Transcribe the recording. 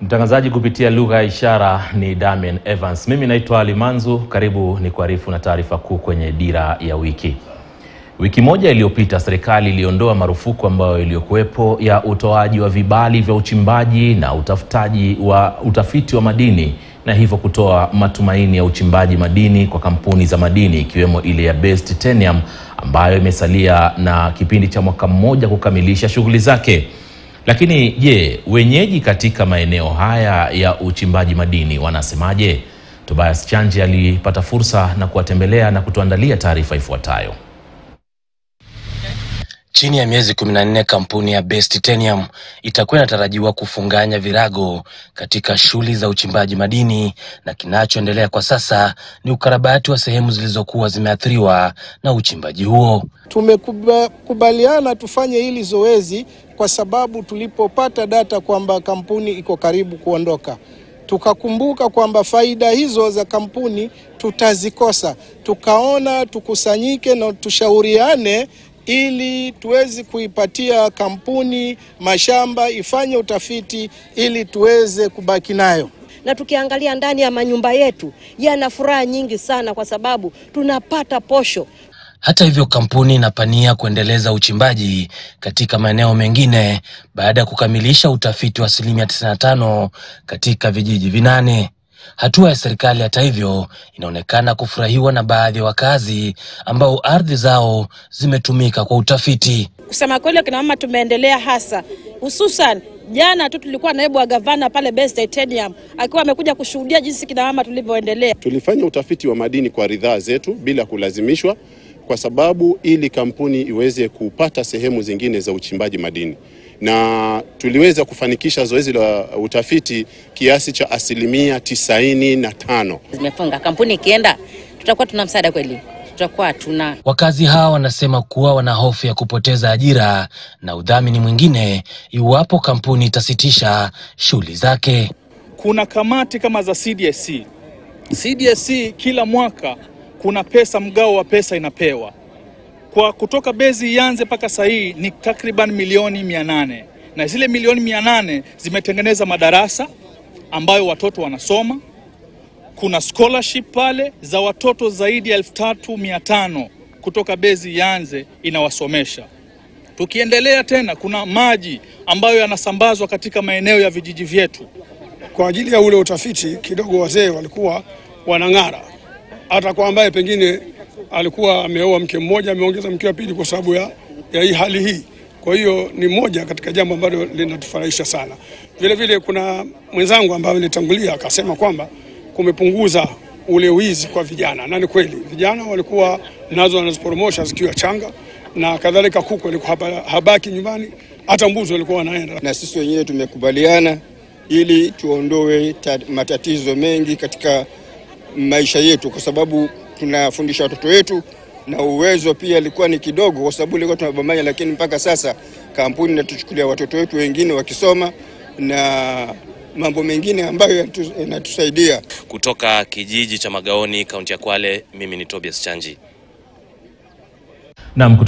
Mtangazaji kupitia lugha ya ishara ni Damian Evans. Mimi naitwa Limanzu, karibu ni kuarifu na taarifa kuu kwenye Dira ya Wiki. Wiki moja iliyopita serikali iliondoa marufuku ambayo iliyokuwepo ya utoaji wa vibali vya uchimbaji na utafutaji wa utafiti wa madini na hivyo kutoa matumaini ya uchimbaji madini kwa kampuni za madini ikiwemo ile ya Base Titanium ambayo imesalia na kipindi cha mwaka mmoja kukamilisha shughuli zake. Lakini je, wenyeji katika maeneo haya ya uchimbaji madini wanasemaje? Tobias Chanje alipata fursa na kuwatembelea na kutuandalia taarifa ifuatayo. Chini ya miezi 14 kampuni ya Base Titanium itakuwa inatarajiwa kufunganya virago katika shughuli za uchimbaji madini, na kinachoendelea kwa sasa ni ukarabati wa sehemu zilizokuwa zimeathiriwa na uchimbaji huo. Tumekubaliana tufanye hili zoezi kwa sababu tulipopata data kwamba kampuni iko karibu kuondoka, tukakumbuka kwamba faida hizo za kampuni tutazikosa, tukaona tukusanyike na tushauriane ili tuweze kuipatia kampuni mashamba ifanye utafiti ili tuweze kubaki nayo. Na tukiangalia ndani ya manyumba yetu yana furaha nyingi sana, kwa sababu tunapata posho. Hata hivyo, kampuni inapania kuendeleza uchimbaji katika maeneo mengine baada ya kukamilisha utafiti wa asilimia 95 katika vijiji vinane. Hatua ya serikali hata hivyo inaonekana kufurahiwa na baadhi ya wakazi ambao ardhi zao zimetumika kwa utafiti. Kusema kweli, kina mama tumeendelea, hasa hususan jana tu tulikuwa naibu wa gavana pale Base Titanium akiwa amekuja kushuhudia jinsi kina mama tulivyoendelea. Tulifanya utafiti wa madini kwa ridhaa zetu bila kulazimishwa, kwa sababu ili kampuni iweze kupata sehemu zingine za uchimbaji madini na tuliweza kufanikisha zoezi la utafiti kiasi cha asilimia tisaini na tano. Zimefunga kampuni ikienda, tutakuwa tuna msaada kweli? Tutakuwa tuna. Wakazi hawa wanasema kuwa wana hofu ya kupoteza ajira na udhamini mwingine iwapo kampuni itasitisha shughuli zake. Kuna kamati kama za CDSC. CDSC kila mwaka kuna pesa, mgao wa pesa inapewa kwa kutoka bezi ianze mpaka saa hii ni takriban milioni mia nane na zile milioni mia nane zimetengeneza madarasa ambayo watoto wanasoma. Kuna scholarship pale za watoto zaidi ya elfu tatu mia tano kutoka bezi ianze inawasomesha. Tukiendelea tena, kuna maji ambayo yanasambazwa katika maeneo ya vijiji vyetu kwa ajili ya ule utafiti. Kidogo wazee walikuwa wanang'ara, hata kwa ambaye pengine alikuwa ameoa mke mmoja ameongeza mke wa pili kwa sababu ya, ya hii hali hii. Kwa hiyo ni moja katika jambo ambalo linatufurahisha sana. Vile vile kuna mwenzangu ambaye alitangulia akasema kwamba kumepunguza ule wizi kwa vijana, na ni kweli vijana walikuwa nazo wanaziporomosha zikiwa changa na kadhalika. Kuku walikuwa habaki nyumbani, hata mbuzi walikuwa wanaenda. Na sisi wenyewe tumekubaliana ili tuondoe matatizo mengi katika maisha yetu kwa sababu tunafundisha watoto wetu na uwezo pia ilikuwa ni kidogo, kwa sababu ilikuwa tunabambanya, lakini mpaka sasa kampuni inatuchukulia watoto wetu wengine wakisoma na mambo mengine ambayo yanatusaidia. Kutoka kijiji cha Magaoni, kaunti ya Kwale, mimi ni Tobias Chanji. Naam.